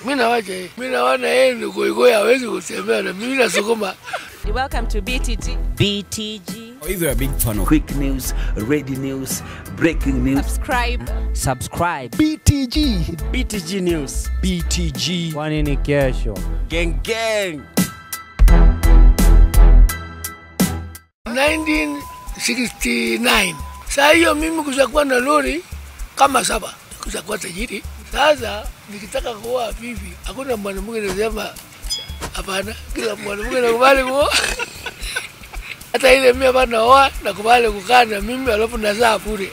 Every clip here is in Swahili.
mi nawacha yeye, mi naona yeye ni goigoi, hawezi kutembea na mimi nasukuma. Welcome to BTT. BTG. Either a big fan of quick news, ready news, breaking news. Subscribe. Subscribe. BTG. BTG News. BTG. kwani ni kesho Gang gang. 1969 saa hiyo mimi kushakuwa na lori kama saba kushakuwa tajiri. Sasa nikitaka kuoa bibi, hakuna mwanamke anasema hapana, kila mwanamke nakubali kuoa hata ile mimi hapa naoa nakubali kukaa na mimi, alafu nazaa bure.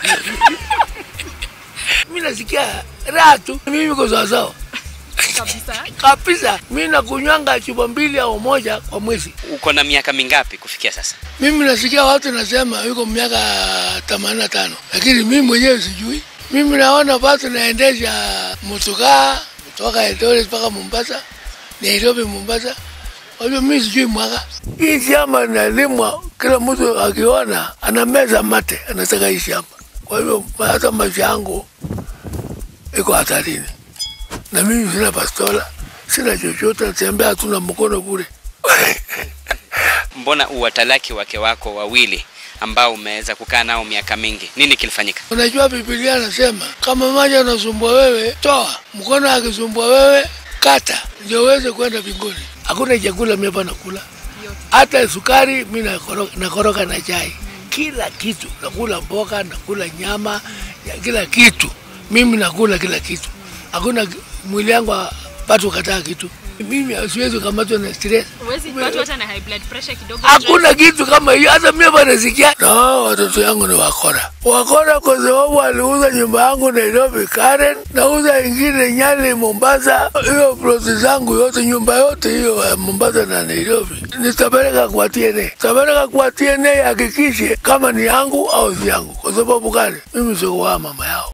mimi nasikia raha tu, mimi ko sawasawa Kabisa. kabisa. Mimi nakunywanga chupa mbili au moja kwa mwezi. Uko na miaka mingapi kufikia sasa? Mimi nasikia watu nasema yuko miaka 85 lakini mimi mwenyewe sijui. Mimi naona watu naendesha motokaa kutoka Eldoret mpaka Mombasa, Nairobi, Mombasa. Kwa hivyo mimi sijui mwaka hii shamba inalimwa, kila mtu akiona anameza mate, anataka hii shamba. Kwa hivyo hata maisha yangu iko hatarini, na mimi sina bastola, sina chochote, natembea tu na mkono bure. Mbona uwatalaki wake wako wawili ambao umeweza kukaa nao miaka mingi? Nini kilifanyika? Unajua Biblia anasema kama maji anasumbua wewe, toa. Mkono akisumbua wewe, kata, ndio uweze kwenda mbinguni. Hakuna chakula mimi hapa nakula, hata sukari mimi nakoroga, nakoroga na chai, kila kitu nakula, mboga nakula, nyama ya kila kitu, mimi nakula kila kitu. Hakuna mwili yangu watu kataa kitu. Mimi siwezi kamatwa na stress. Huwezi watu hata na high blood pressure kidogo. Hakuna kitu kama hiyo, hata mimi hapa nasikia. Na hao watoto yangu ni wakora, wakora kwa sababu aliuza nyumba yangu Nairobi Karen, nauza ingine Nyali Mombasa. Hiyo ploti zangu yote, nyumba yote hiyo ya Mombasa na Nairobi nitapeleka kwa TNA, nitapeleka kwa TNA hakikishe kama ni yangu au si yangu. Kwa sababu gani? Mimi sikuwa mama yangu.